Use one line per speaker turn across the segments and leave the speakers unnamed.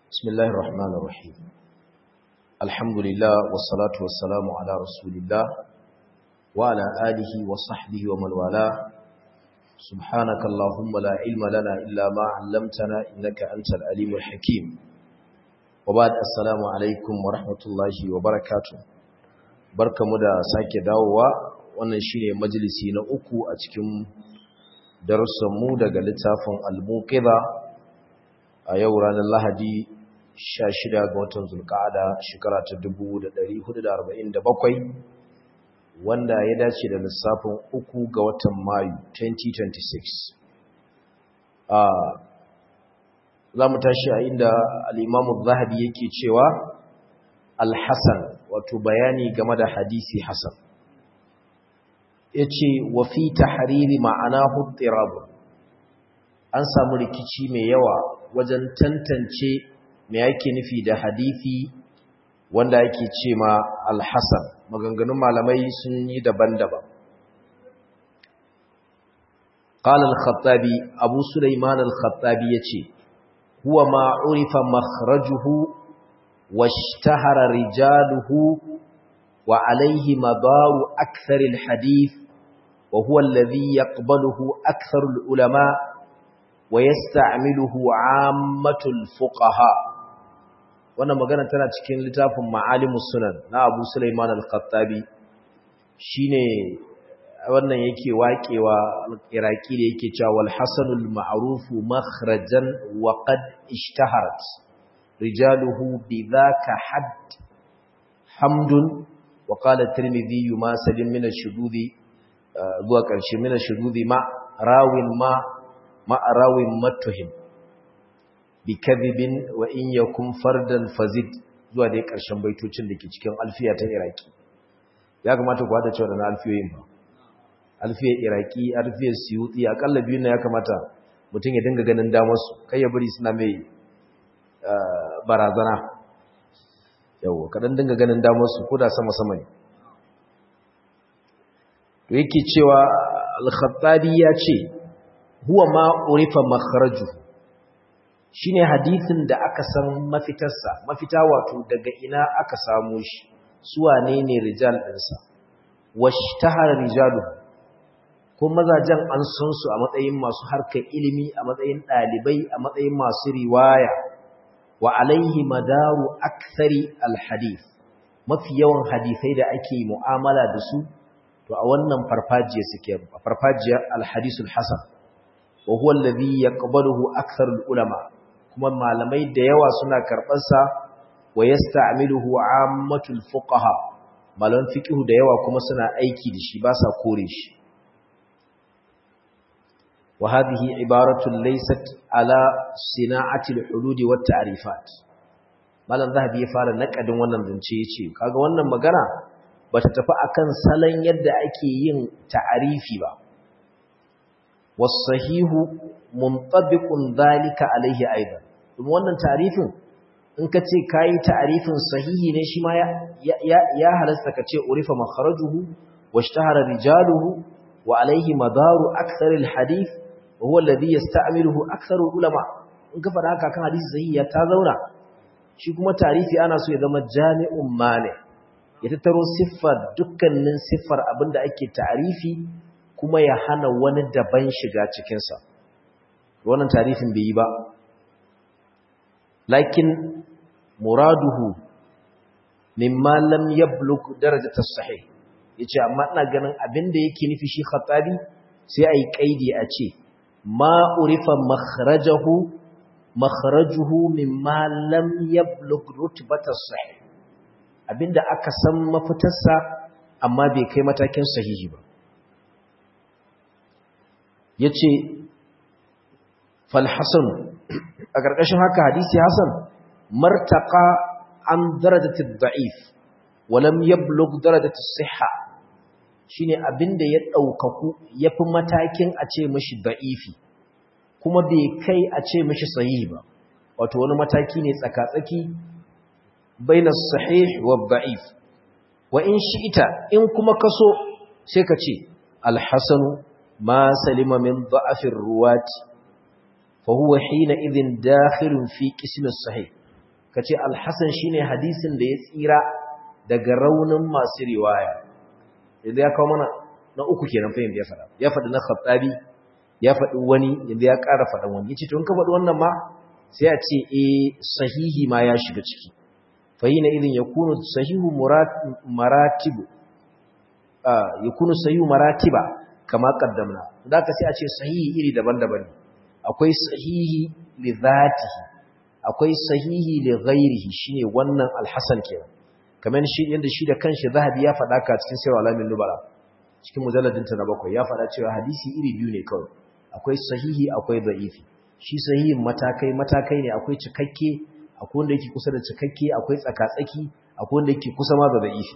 بسم الله الرحمن الرحيم الحمد لله والصلاة والسلام على رسول الله وعلى آله وصحبه ومن والاه سبحانك اللهم لا علم لنا إلا ما علمتنا إنك أنت العليم الحكيم وبعد السلام عليكم ورحمة الله وبركاته barkamu da sake dawowa wannan shine majalisi na uku a cikin darussanmu daga littafin al-muqidha a yau ranar lahadi 16 ga watan zulqa'ada shekara ta 1447 wanda ya dace da lissafin uku ga watan mayu 2026 a za mu tashi a inda al-imamu zahabi yake cewa al-hasan wato bayani game da hadisi hasan yace wa fi tahriri ma'anahu tirab an samu rikici mai yawa wajen tantance me yake nufi da hadisi wanda yake ce ma al-hasan maganganun malamai sun yi daban-daban قال الخطابي أبو سليمان الخطابي يتي هو ما عرف مخرجه واشتهر رجاله وعليه مدار أكثر الحديث وهو الذي يقبله أكثر العلماء ويستعمله عامة الفقهاء wannan magana tana cikin littafin ma'alimus sunan na Abu Sulaiman al-Khattabi shine wannan yake waƙewa al-Iraqi da yake cewa wal hasanul ma'ruf makhrajan wa qad ishtaharat rijaluhu bidhaka hadd hamdun wa qala at-Tirmidhi ma salim min ash-shududi zuwa ƙarshe min ash-shududi ma rawin ma ma rawin matuhim bikadhibin wa in yakun fardan fazid zuwa dai ƙarshen baitocin da ke cikin alfiya ta iraki ya kamata ku hada cewa da alfiyoyin ba alfiyar iraki alfiyar siyuti akalla biyun na ya kamata mutum ya dinga ganin damarsu kai ya bari suna mai barazana yau kaɗan dinga ganin damarsu ko da sama-sama ne to yake cewa al-khattabi ya ce huwa ma urifa makharajuhu shine hadisin da aka san mafitarsa mafita wato daga ina aka samu shi su wane ne rijal ɗinsa washtahara rijalu ko mazajen an san su a matsayin masu harkar ilimi a matsayin ɗalibai a matsayin masu riwaya wa alaihi madaru akthari alhadith mafi yawan hadisai da ake mu'amala da su to a wannan farfajiya suke farfajiyar alhadisul hasan wa huwa alladhi yaqbaluhu aktharul ulama kuma malamai da yawa suna karɓarsa wa yasta'miluhu ammatul fuqaha malaman fiqh da yawa kuma suna aiki da shi ba sa kore shi wa hadhihi ibaratun laysat ala sina'ati al-hulud wa ta'rifat malam zahabi ya fara nakadin wannan zance yace kaga wannan magana bata tafi akan salon yadda ake yin ta'arifi ba was-sahihu muntabiqun dhalika alayhi aidan kuma wannan tarifin in ka ce kayi tarifin sahihi ne shi ma ya halasta ka ce urifa makharajuhu washtahara rijaluhu wa alayhi madaru akthar alhadith wa huwa alladhi yasta'miluhu akthar ulama in ka fada haka kan hadisi sahihi ya ta zauna shi kuma tarifi ana so ya zama jami'un mane ya tattaro siffar dukkanin siffar abinda ake tarifi kuma ya hana wani daban shiga cikinsa wannan tarifin bai yi ba lakin muraduhu mimma lam yablug darajat as-sahih yace amma ina ganin abinda yake nufi shi khatabi sai ai kaidi a ce ma urifa makhrajahu makhrajuhu mimma lam yablug rutbat as-sahih abinda aka san mafitarsa amma bai kai matakin sahihi ba yace fal hasan a ƙarƙashin haka hadisi hasan martaqa an darajati da'if walam yablugh darajati sihha shine abinda ya daukaku yafi matakin a ce mishi da'ifi kuma bai kai a ce mishi sahihi ba wato wani mataki ne tsakatsaki baina sahih wa da'if wa in shi'ita in kuma kaso sai ka ce al-hasan ma salima min da'afir ruwati فهو حينئذ داخل في قسم الصحيح kace al-hasan shine hadisin da ya tsira daga raunin masu riwaya idan ya kawo mana na uku kenan fa ya faɗa ya faɗi na khattabi ya faɗi wani yanzu ya ƙara faɗan wani yace to in ka faɗi wannan ma sai a ce eh sahihi ma ya shiga ciki fa hina idin yakunu sahihu maratibu ah yakunu sahihu maratiba kama qaddamna da ka sai a ce sahihi iri daban-daban akwai sahihi li dhatihi akwai sahihi li ghairihi shine wannan alhasan kenan kamar shi yanda shi da kanshi zahabi ya faɗa ka cikin sirr alamin nubala cikin mujalladin ta na bakwai ya faɗa cewa hadisi iri biyu ne kawai akwai sahihi akwai da'ifi shi sahihin matakai matakai ne akwai cikakke akwai wanda yake kusa da cikakke akwai tsakatsaki akwai wanda yake kusa ma da da'ifi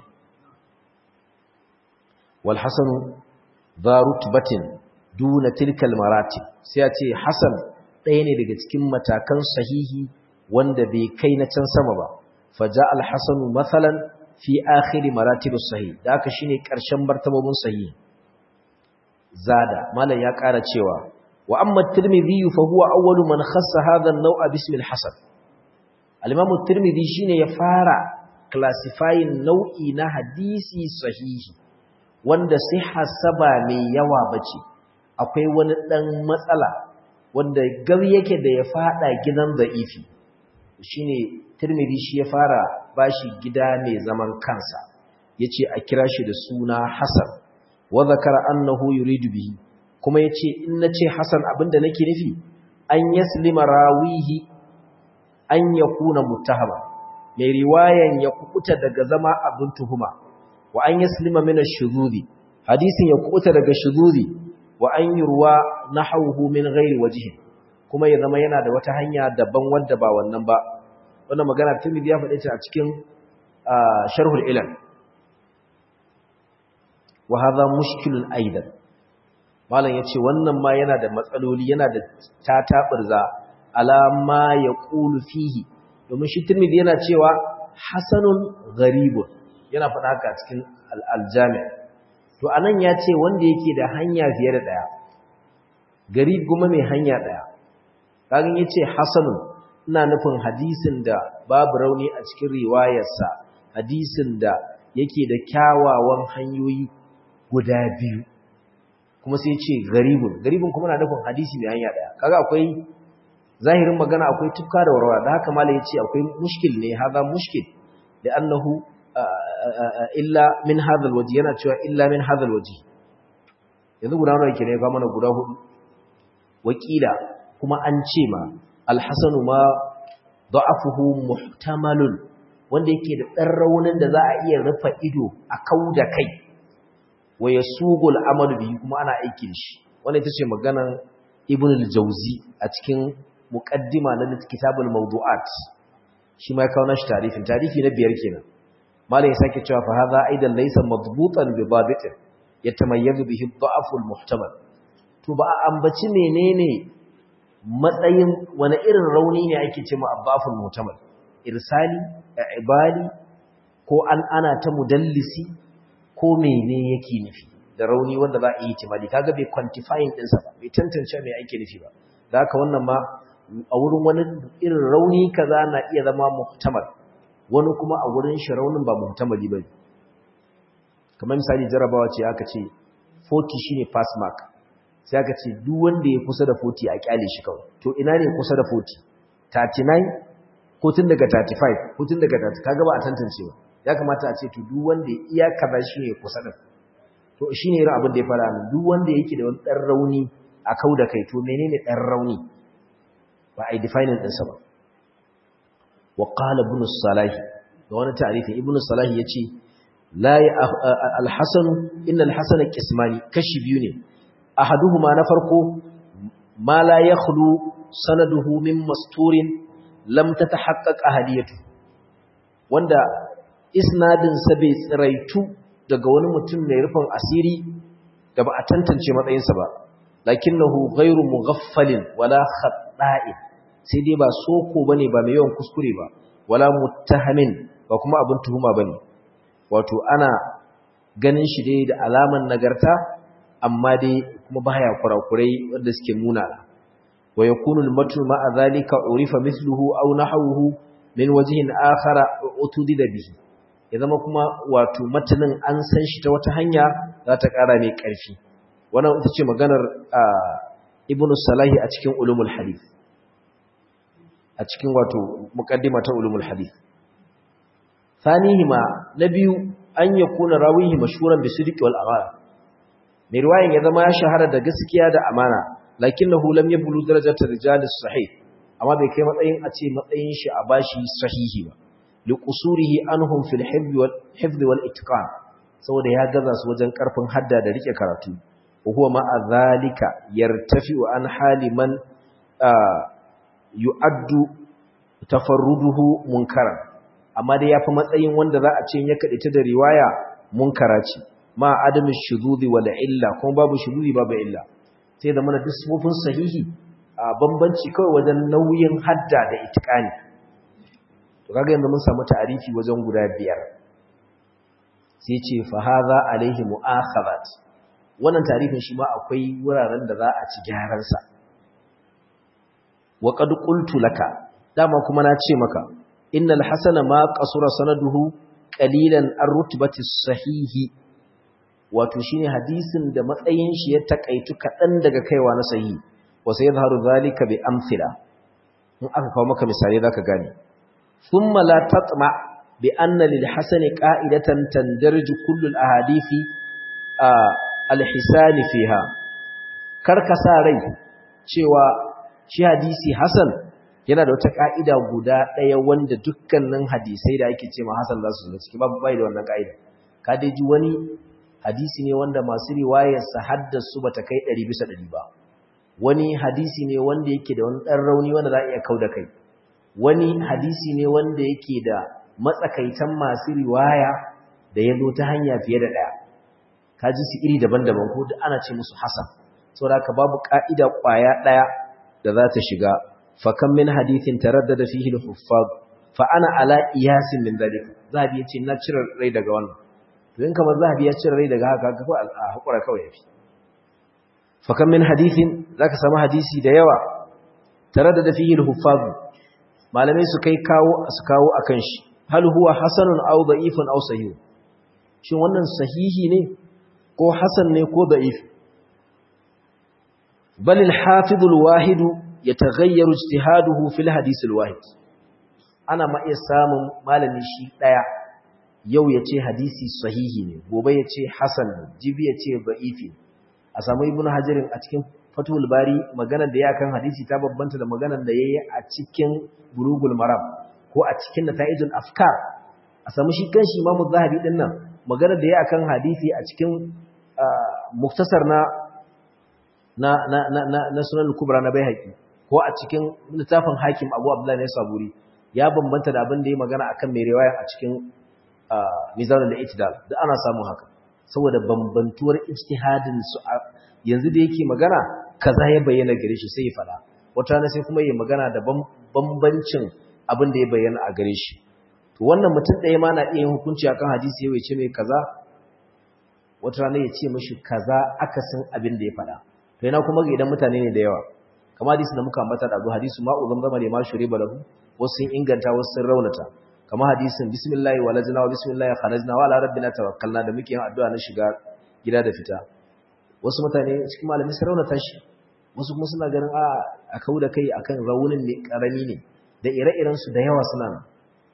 wal hasanu dha rutbatin duna tilkal maratib sai a ce hasan ɗaya ne daga cikin matakan sahihi wanda bai kai na can sama ba faja al hasanu mathalan fi akhir maratib sahih da haka shine ƙarshen martabobin sahihi zada malam ya ƙara cewa wa amma at-tirmidhi fa huwa awwalu man khassa hadha an-naw'a bismi al-hasan al-imam at-tirmidhi shine ya fara classifying nau'i na hadisi sahihi wanda sihha saba mai yawa bace akwai wani dan matsala wanda gar yake da ya fada gidan da'ifi shine tirmidhi shi ya fara bashi gida mai zaman kansa yace a kira shi da suna hasan wa zakara annahu yuridu bihi kuma yace in nace hasan abinda nake nufi an yaslima rawihi an yakuna muttahama mai riwayan ya kukuta daga zama abin tuhuma wa an yaslima min ash-shududi hadisin ya kukuta daga shududi wa an yurwa nahawhu min ghairi wajhi kuma ya zama yana da wata hanya daban wanda ba wannan ba wannan magana Tirmidhi ya faɗe ta a cikin sharhul ilal wa hadha mushkilun aidan malam yace wannan ma yana da matsaloli yana da tataburza alama yaqulu fihi domin shi Tirmidhi yana cewa hasanun gharibun yana faɗa haka cikin al-jami' to anan yace wanda yake da hanya fiye da daya garib kuma mai hanya daya kagan yace hasanun ina nufin hadisin da babu rauni a cikin riwayarsa hadisin da yake da kyawawan hanyoyi guda biyu kuma sai ce garibun garibun kuma na nufin hadisi mai hanya daya kaga akwai zahirin magana akwai tufka da warwara da haka malai yace akwai mushkil ne haza mushkil da annahu illa min hadha alwaji yana cewa illa min hadha alwaji yanzu guda nawa yake ne ga mana guda hudu wakila kuma an ce ma alhassanu ma da'afuhu muhtamalun wanda yake da ɗan raunin da za a iya rufa ido a kau da kai wa yasugul amalu bihi kuma ana aiki da shi wanda ita ce maganan ibn al-jawzi a cikin muqaddima na kitabul mawdu'at shi ma ya kawo nashi tarifin tarifi na biyar kenan malam ya sake cewa fa hadha aidan laysa madbutan bi dabitin yatamayyazu bihi ad-da'fu al-muhtamal to ba a ambaci menene matsayin wani irin rauni ne ake ce ma'abbafin mutamal irsali ibali ko an ana ta mudallisi ko mene yake nufi da rauni wanda za a yi timali kaga bai quantifying ɗinsa ba bai tantance mai ake nufi ba da haka wannan ma a wurin wani irin rauni kaza na iya zama muhtamal wani kuma a wurin shi raunin ba muhtamali ba kamar misali jarabawa ce aka ce 40 shine pass mark sai aka ce duk wanda ya kusa da 40 a kyale shi kawai to ina ne kusa da 40 39 ko tun daga 35 ko tun daga 30 kaga ba a tantance ba ya kamata a ce to duk wanda iya kaza shi ne kusa da to shine irin abin da ya fara nan duk wanda yake da wani dan rauni a kau da kai to menene dan rauni ba ai defining din sa ba wa qala ibn salah da wani ta'rifi ibn salah yace la al-hasan inna al-hasan qismani kashi biyu ne ahaduhuma na farko ma la yakhlu sanaduhu min masturin lam tatahaqqaq ahadiyatu wanda isnadin sa bai tsiraitu daga wani mutum mai rufin asiri da ba a tantance matsayinsa ba lakinnahu ghairu mughaffalin wala khata'in sai dai ba soko bane ba mai yawan kuskure ba wala muttahamin ba kuma abin tuhuma bane wato ana ganin shi dai da alaman nagarta amma dai kuma baya kurakurai wanda suke muna wa yakunu al-matnu ma'a zalika urifa mithluhu aw nahwuhu min wajhin akhara utudida bihi ya zama kuma wato matanin an san shi ta wata hanya za ta ƙara mai ƙarfi wannan ita ce maganar ibnu salahi a cikin ulumul hadith a cikin wato muqaddima ta ulumul hadith thanihima na biyu an yakuna rawihi mashhuran bi sidqi wal amana mai riwayan ya zama ya shahara da gaskiya da amana lakinnahu lam yablu darajatar rijalis sahih amma bai kai matsayin a ce matsayin shi a bashi sahihi ba liqusurihi anhum fil hifz wal hifz wal itqan saboda ya gaza su wajen karfin hadda da rike karatu huwa ma zalika yartafi'u an hali man yu'addu tafarruduhu munkaran amma dai yafi matsayin wanda za a ce ya kade ta da riwaya munkara ce ma adamin shududi wal illa kuma babu shududi babu illa sai da mana duk sifofin sahihi a bambanci kawai wajen nauyin hadda da itikani to kaga yanzu mun samu ta'arifi wajen guda biyar sai ce fa hadha alaihi mu'akhadat wannan ta'arifin shi ma akwai wuraren da za a ci gyaran sa wa qad qultu laka dama kuma na ce maka innal hasana ma qasura sanaduhu qalilan ar-rutbati sahihi wato shine hadisin da matsayin shi ya takaitu kadan daga kaiwa na sahihi wa sayadharu zalika bi amthila in aka kawo maka misali zaka gane thumma la tatma bi anna lil hasani qa'idatan tandarju kullu al ahadithi al hisan fiha karka sa rai cewa shi hadisi hasan yana da wata ka'ida guda daya wanda dukkanin hadisai da ake cewa hasan za su zo ciki babu bai da wannan ka'ida ka dai ji wani hadisi ne wanda masu riwayarsa haddasu ba ta kai ɗari bisa ɗari ba wani hadisi ne wanda yake da wani ɗan rauni wanda za a iya kau da kai wani hadisi ne wanda yake da matsakaitan masu riwaya da ya zo ta hanya fiye da ɗaya ka ji su iri daban-daban ko da ana ce musu hasan saboda haka babu ƙa'ida ƙwaya ɗaya da za ta shiga fakan min hadithin taraddada fihi al-huffaz fa ana ala iyasin min zalika zabi yace na cire rai daga wannan to in kamar zahabi ya cire rai daga haka ga ko a hakura kawai yafi fa kam min hadithin zaka samu hadisi da yawa taraddada fihi al-huffaz malamai su kai kawo su kawo akan shi hal huwa hasanun aw da'ifun aw sahih shin wannan sahihi ne ko hasan ne ko da'if bal al-hafiz al-wahid yataghayyaru ijtihaduhu fil hadith al-wahid ana ma iya samun malami shi daya yau ya ce hadisi sahihi ne gobe ya ce hasan ne jibi ya ce ba'ifi a samu ibn hajarin a cikin fatul bari maganar da ya kan hadisi ta babbanta da maganar da ya yi a cikin bulugul maram ko a cikin nata'ijul afkar a samu shi kan shi imamu zahabi din nan maganar da ya kan hadisi a cikin muktasar na na na na na sunan kubra na baihaqi ko a cikin littafin hakim abu abdullahi ne saburi ya bambanta da abin da ya magana akan mai riwaya a cikin mizanin da itidal da ana samu haka saboda bambantuwar ijtihadin su yanzu da yake magana kaza ya bayyana gare shi sai ya fada wata ne sai kuma ya magana da bambancin abin da ya bayyana a gare shi to wannan mutum ɗaya ma na iya yin hukunci akan hadisi ya ce mai kaza wata rana ya ce mashi kaza akasin abin da ya fada to yana kuma ga idan mutane ne da yawa kamar hadisi da muka ambata da hadisi ma'u zamzama ne ma shure balahu wasu sun inganta wasu sun raunata kamar hadisin bismillah walajna wa bismillah kharajna wa ala rabbina tawakkalna da muke yin addu'a na shiga gida da fita wasu mutane cikin malami sun raunata shi wasu kuma suna ganin a a kauda kai akan raunin ne karami ne da ire-iren su da yawa suna nan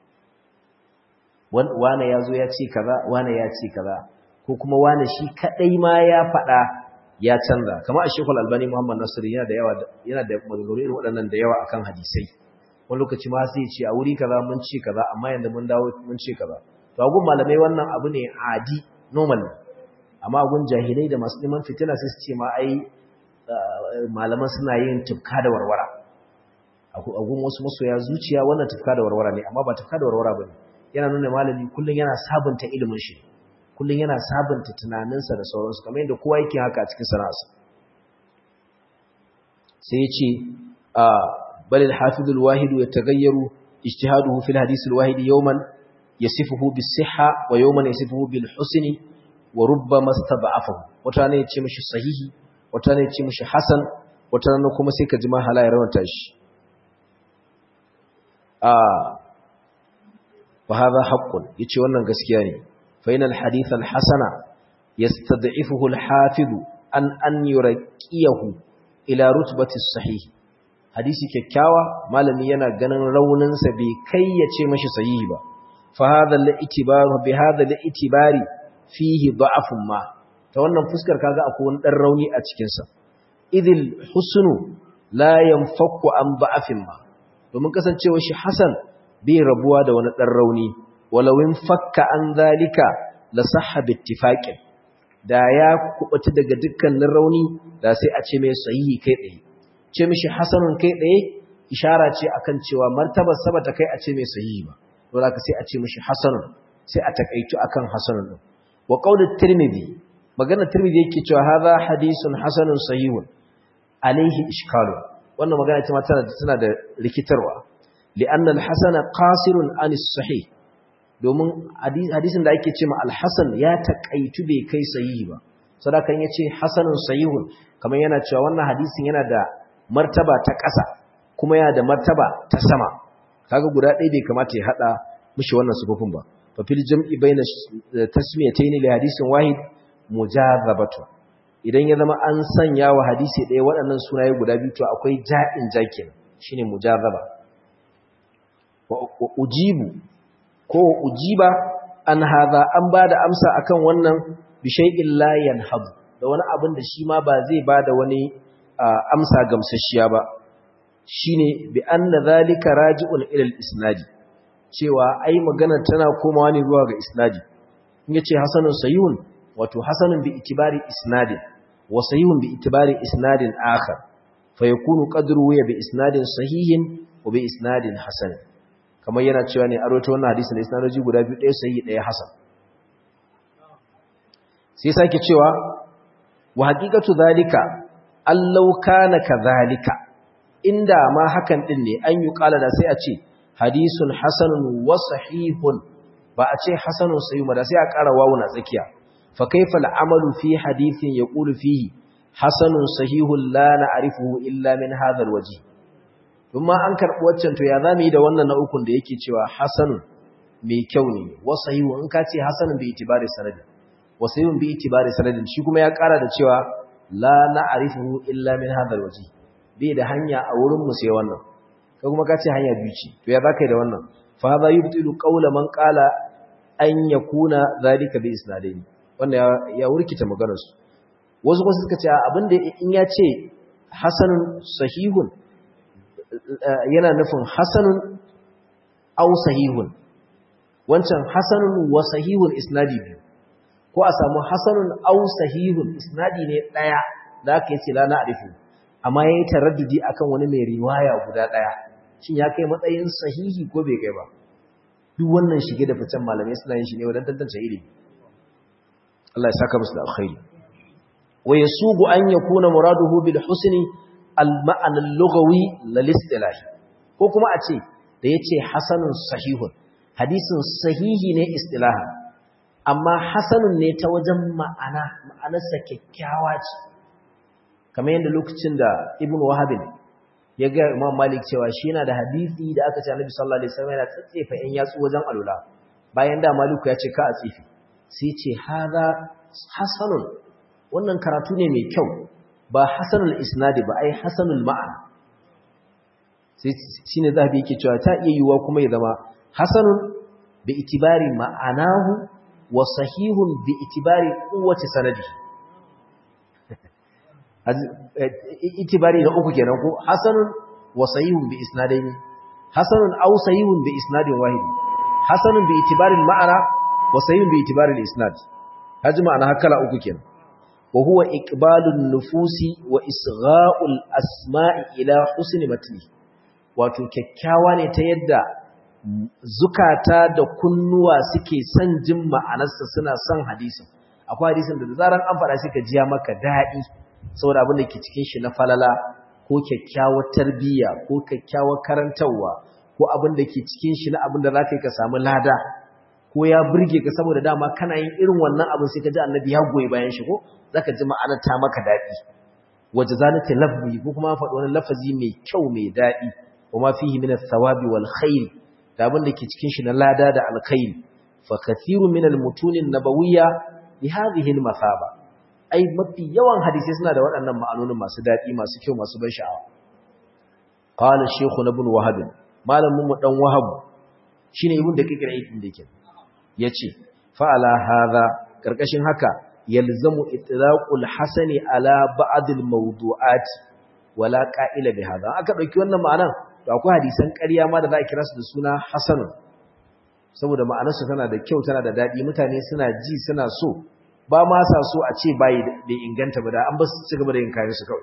wane ya zo ya ce kaza wane ya ce kaza ko kuma wane shi kadai ma ya faɗa ya canza kamar a shekul albani muhammad nasir yana da yawa yana da maganganu irin waɗannan da yawa akan hadisai wani lokaci ma sai ce a wuri kaza mun ce kaza amma yanzu mun dawo mun ce kaza to agun malamai wannan abu ne adi normal amma agun jahilai da masu neman fitina sai su ce ma ai malaman suna yin tufka da warwara agun wasu masoya zuciya wannan tufka da warwara ne amma ba tufka da warwara bane yana nuna malami kullun yana sabunta ilimin shi kullun yana sabunta tunaninsa da sauransu kamar yadda kowa yake haka a cikin sana'arsa sai ya ce بل الحافظ الواحد يتغير اجتهاده في الحديث الواحد يوما يصفه بالصحة ويوما يصفه بالحسن وربما استضعفه وتانا يتشي مش صحيح وتانا يتشي مش حسن وتانا كما سيكا جماعة لا يرون تاش wa hadha haqqun yace wannan gaskiya ne fa inal hadith al hasana yastad'ifuhu al hafiz an an yurqiyahu ila rutbati sahih hadisi kyakkyawa malami yana ganin raunin sa bai kai ya ce mashi sahihi ba fa hadha al itibaru bi hadha al itibari fihi da'afun ma ta wannan fuskar kaga akwai wani dan rauni a cikin sa idil husnu la yanfakku an ba'afin ma domin kasancewa shi hasan bai rabuwa da wani dan rauni walawin fakka an zalika la sahha bi ittifaqin da ya kubuta daga dukkanin rauni da sai a ce mai sahihi kai tsaye ce mishi hasanun kai tsaye ishara ce akan cewa martabar sabata kai a ce mai sahihi ba don haka sai a ce mishi hasanun sai a takaitu akan hasanun din wa qaulut tirmidhi magana tirmidhi yake cewa hadha hadithun hasanun sahihun alaihi ishkalu wannan magana ce tana tana da rikitarwa li'anna al-hasana qasirun an sahih domin hadisin da ake cewa al-hasan ya takaitu bai kai sahihi ba sadakan yace hasanun sahihun kamar yana cewa wannan hadisin yana da martaba ta ƙasa kuma yana da martaba ta sama kaga guda ɗaya bai kamata ya hada mishi wannan sufufin ba fa fil jam'i baina tasmiyatayn li hadisin wahid mujazabatu idan ya zama an sanya wa hadisi ɗaya waɗannan sunaye guda biyu to akwai ja'in jakin shine mujazaba wa ujibu ko ujiba an hadha an bada amsa akan wannan bi shay'in la yanhadu da wani abin da shi ma ba zai bada wani amsa gamsasshiya ba shine bi anna zalika raji'un ila al-isnadi cewa ai magana tana komawa ne zuwa ga isnadi in yace hasanun sayyun wato hasanun bi itibari isnadin wa sahihun bi itibari isnadin akhar fa yakunu qadru ya bi isnadin sahihin wa bi isnadin hasan kamar yana cewa ne a rawaito wannan hadisi da isnadoji guda biyu ɗaya sahihi ɗaya hasan sai sake cewa wa haqiqatu zalika allau kana kadhalika inda ma hakan din ne an yi kala da sai a ce hadisun hasanun wa sahihun ba a ce hasanun sahih ba da sai a ƙara wawu na tsakiya fa kaifa al'amalu fi hadithin yaqulu fihi hasanun sahihun la na'rifuhu illa min hadha alwaji kuma an karbi waccan to ya zamu yi da wannan na ukun da yake cewa hasanun mai kyau ne wa sahihun in ka ce hasanun bi itibari sanadin wa sahihun bi itibari sanadin shi kuma ya ƙara da cewa la na'rifuhu illa min hadha alwaji bai da hanya a wurin mu sai wannan kai kuma ka ce hanya biyu ce to ya zaka yi da wannan fa hadha yubtilu qawla man qala an yakuna zalika bi isnadaini wannan ya wurkita maganar su wasu kuma suka ce abinda in ya ce hasanun sahihun yana nufin hasanun aw sahihun wancan hasanun wa sahihun isnadi biyu ko a samu hasanun aw sahihun isnadi ne daya da aka yace la na'rifu amma yayi taraddudi akan wani mai riwaya guda daya shin ya kai matsayin sahihi ko bai kai ba duk wannan shige da ficen malamai suna yin shi ne wajen tantance ilimi Allah ya saka musu da alkhairi wa yasubu an yakuna muraduhu bil husni al ma'ana al lughawi lil istilahi ko kuma a ce da yace hasanun sahihun hadisin sahihi ne istilahan amma hasanun ne ta wajen ma'ana ma'anarsa kyakkyawa ce kamar yadda lokacin da ibn wahabin ya ga imam malik cewa shi yana da hadisi da aka ce annabi sallallahu alaihi wasallam yana tsatsefa yan yatsu wajen alula bayan da maliku ya ce ka a tsifi sai ce hada hasanun wannan karatu ne mai kyau ba hasanul isnadi ba ai hasanul ma'ana sai shine zabi yake cewa ta iya yiwuwa kuma ya zama hasanun bi itibari ma'anahu wa sahihun bi itibari quwwati sanadi itibari na uku kenan ko hasanun wa sahihun bi isnadaini hasanun aw sahihun bi isnadin wahid hasanun bi itibari ma'ana wa sahihun bi itibari al-isnad haji ma'ana hakala uku kenan wa huwa iqbalun nufusi wa isgha'ul asma'i ila husni matni wato kyakkyawa ne ta yadda zukata da kunnuwa suke son jin ma'anarsa suna son hadisin akwai hadisin da zaran an faɗa shi ka jiya maka daɗi saboda abin da ke cikin shi na falala ko kyakkyawar tarbiyya ko kyakkyawar karantarwa ko abin da ke cikin shi na abin da za ka yi ka samu lada ko ya burge ka saboda dama kana yin irin wannan abin sai ka ji annabi ya goyi bayan shi ko za ka ji ma'anar ta maka daɗi waje za ta lafzi ko kuma faɗi wani lafazi mai kyau mai daɗi wa ma fihi min thawabi wal khair da abin da ke cikin shi na lada da alkhairi fa kathiru min almutunin nabawiyya bi hadhihi almathaba ai mafi yawan hadisi suna da waɗannan ma'anonin masu daɗi masu kyau masu ban sha'awa qala shaykhu ibn wahab malamin mu dan wahab shine ibn da kike rai din dake yace fa ala hadha karkashin haka yalzamu itlaqul hasani ala ba'd almawdu'at wala qa'ila bi hadha aka dauki wannan ma'anan to akwai hadisan ƙarya ma da za a kira su da suna hasanun saboda ma'anarsu tana da kyau tana da daɗi mutane suna ji suna so ba ma sa so a ce bayi da inganta ba da an ba su ci gaba da yin kayan su kawai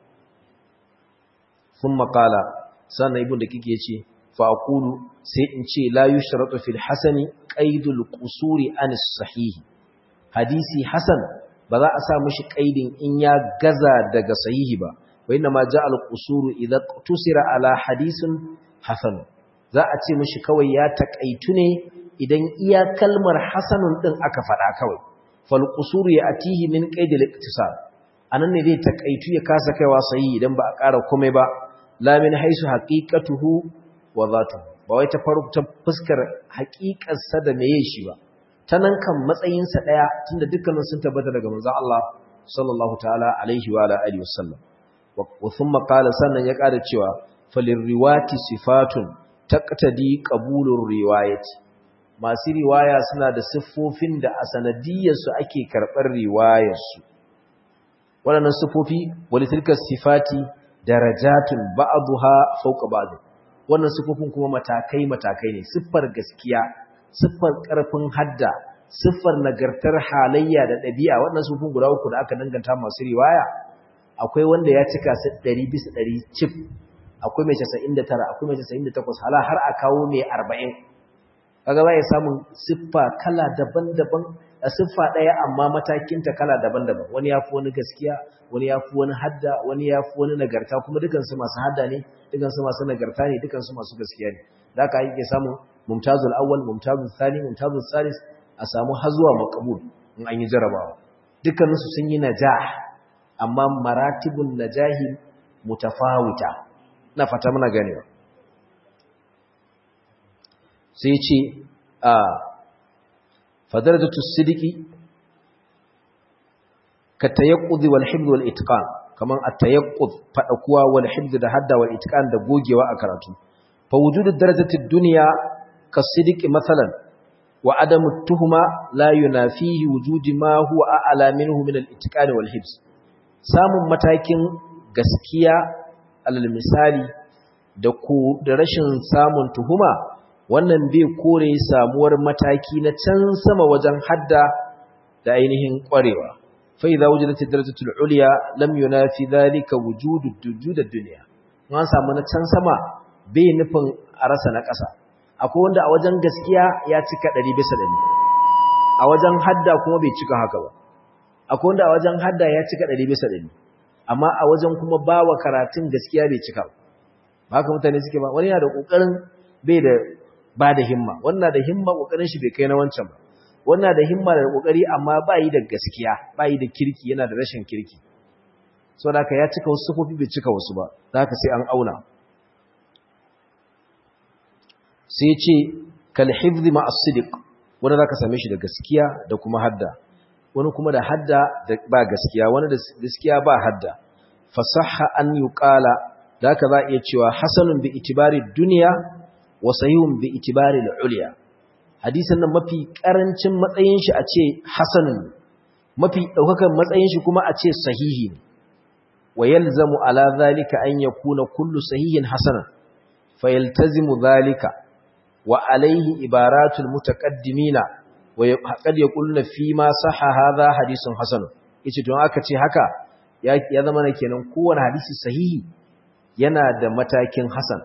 sun makala sannan ibn da kike ce fa'akulu sai in ce la yushratu fil hasani qaidul qusuri an sahihi hadisi hasan ba za a sa mishi qaidin in ya gaza daga sahihi ba wa inna ma ja al qusuru idza tusira ala hadisin hasan za a ce mishi kawai ya takaitu ne idan iya kalmar hasanun din aka faɗa kawai fal qusuru ya atihi min qaidil iktisar anan ne zai takaitu ya kasa kaiwa sahihi idan ba a ƙara komai ba la min haisu haqiqatuhu wa zatuhu ba wai ta faru ta fuskar haƙiƙar sa da meye shi ba ta nan kan matsayin sa daya tunda dukkanin sun tabbata daga manzon Allah sallallahu ta'ala alaihi wa ala alihi wasallam wa thumma qala sannan ya ƙara cewa falir riwati sifatun taqtadi qabulur riwayati masu riwaya suna da siffofin da a sanadiyarsu ake karɓar riwayarsu waɗannan siffofi wani tilkar sifati darajatun ba'aduha fauka ba'adu wannan siffofin kuma matakai matakai ne siffar gaskiya siffar ƙarfin hadda siffar nagartar halayya da ɗabi'a wannan siffofin guda uku da aka danganta masu riwaya akwai wanda ya cika su ɗari bisa ɗari cif akwai mai casa'in da tara akwai mai casa'in da takwas hala har a kawo mai arba'in kaga za ya samun siffa kala daban-daban a siffa ɗaya amma matakinta kala daban-daban wani ya fi wani gaskiya wani ya fi wani hadda wani ya fi wani nagarta kuma dukansu masu hadda ne dukansu masu nagarta ne dukansu masu gaskiya ne da aka yi samun mumtazul awwal mumtazul thani mumtazul salis a samu har zuwa maqbul in an yi jarabawa dukkaninsu sun yi najah amma maratibun najahi mutafawita na fata muna ganewa sai ce a fadaratu sidiki ka tayaqqud wal hifz wal itqan kaman at-tayaqqud fadakuwa wal hifz da hadda wal itqan da gogewa a karatu fa wujudu darajati dunya ka sidiki masalan wa adamu tuhuma la yunafihi wujudi ma huwa a'la minhu min al itqan wal hifz samun matakin gaskiya alal misali da ko da rashin samun tuhuma wannan bai kore samuwar mataki na can sama wajen hadda da ainihin ƙwarewa fa idza wujidat ad-darajatul ulya lam yunafi dhalika wujudu dujud ad-dunya an samu na can sama bai nufin a rasa na ƙasa akwai wanda a wajen gaskiya ya cika 100 bisa 100 a wajen hadda kuma bai cika haka ba akwai wanda a wajen hadda ya cika 100 bisa 100 amma a wajen kuma bawa karatun gaskiya bai cika ba haka mutane suke ba wani yana da kokarin bai da ba da himma wannan da himma kokarin shi bai kai na wancan ba wannan da himma da kokari amma ba yi da gaskiya ba yi da kirki yana da rashin kirki so da ya cika wasu sufofi bai cika wasu ba za ka sai an auna sai ce kal hifzi ma as-sidiq wanda zaka same shi da gaskiya da kuma hadda wani kuma da hadda da ba gaskiya wani da gaskiya ba hadda fasahha an yuqala zaka za iya cewa hasanun bi itibari dunya wa sahihun bi itibari al-ulya hadisin nan mafi karancin matsayin shi a ce hasanun mafi daukakan matsayin shi kuma a ce sahihi ne wa yalzamu ala zalika an yakuna kullu sahihin hasanan fayaltazimu zalika wa alayhi ibaratul mutaqaddimina wa qad yaquluna fi ma sahha hadha hadithun hasan yace don aka ce haka ya zama ne kenan kowane hadisi sahihi yana da matakin hasan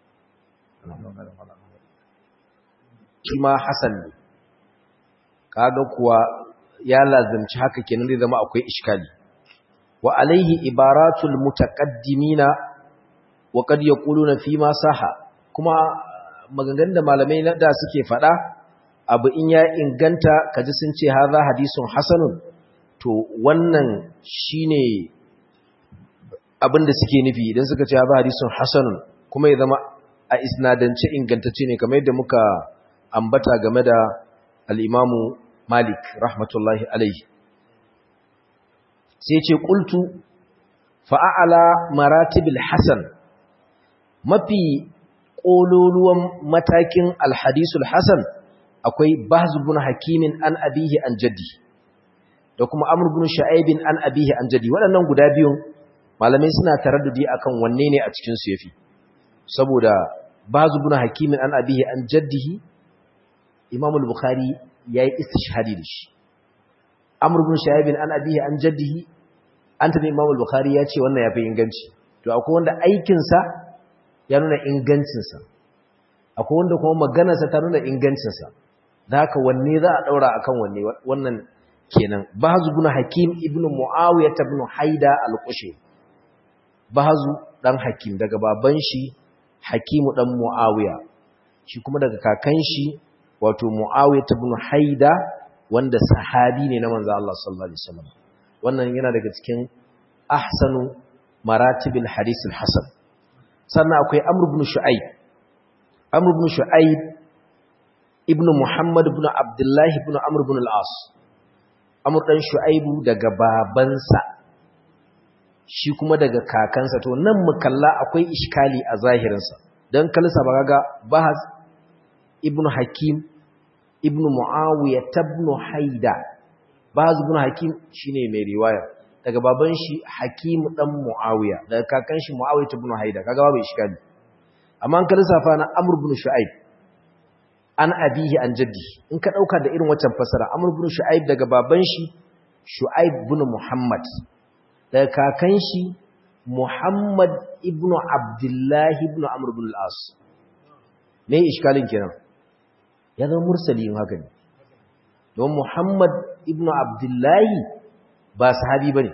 shi ma hasan ne kaga kuwa ya lazimci haka kenan zai zama akwai iskali wa alaihi ibaratul mutaqaddimina wa qad yaquluna fi ma saha kuma maganganun da malamai da suke fada abu in ya inganta kaji sun ce haza hadisun hasanun to wannan shine abin da suke nufi idan suka ce haza hadisun hasanun kuma ya zama a isnadance ingantacce ne kamar yadda muka ambata game da al-Imamu Malik rahmatullahi alaihi sai ce qultu fa'ala maratibil hasan mafi kololuwan matakin al-hadisul hasan akwai bahz ibn hakimin an abihi an jaddi da kuma amr ibn shu'aib an abihi an jaddi waɗannan guda biyun malamai suna taraddudi akan wanne ne a cikin su yafi saboda bahz ibn hakimin an abihi an jaddihi imam al-bukhari yayi istishhadi da shi amr ibn shu'aib an abihi an jaddihi an tabi imam al-bukhari ya ce wannan yafi inganci to akwai wanda aikin sa ya nuna ingancin sa akwai wanda kuma maganar sa ta nuna ingancin sa da haka wanne za a daura akan wanne wannan kenan bahz ibn hakim ibn muawiyah ibn haida al-qushi bahz dan hakim daga baban shi hakimu dan muawiya shi kuma daga kakan shi wato muawiyah ibn haida wanda sahabi ne na manzo Allah sallallahu alaihi wasallam wannan yana daga cikin ahsanu maratibil hadith al-hasan sannan akwai amr ibn shu'aib amr ibn shu'aib ibn muhammad ibn abdullah ibn amr ibn al-as amr dan shu'aibu daga babansa shi kuma daga kakansa to nan mu kalla akwai iskali a zahirinsa dan kalsa ba ga bahas ibn hakim ibn muawiya ibn haida bahas ibn hakim shine mai riwaya daga baban shi hakim dan muawiya daga kakan shi muawiya ibn haida kaga babu iskali amma an kalsa fa na amr ibn shu'aib an abihi an jaddi in ka dauka da irin waccan fasara amr ibn shu'aib daga baban shi shu'aib ibn muhammad daga kakan shi muhammad ibn abdullah ibn amr ibn al-as me iskalin kenan ya zama mursali in haka ne don muhammad ibn abdullah ba sahabi bane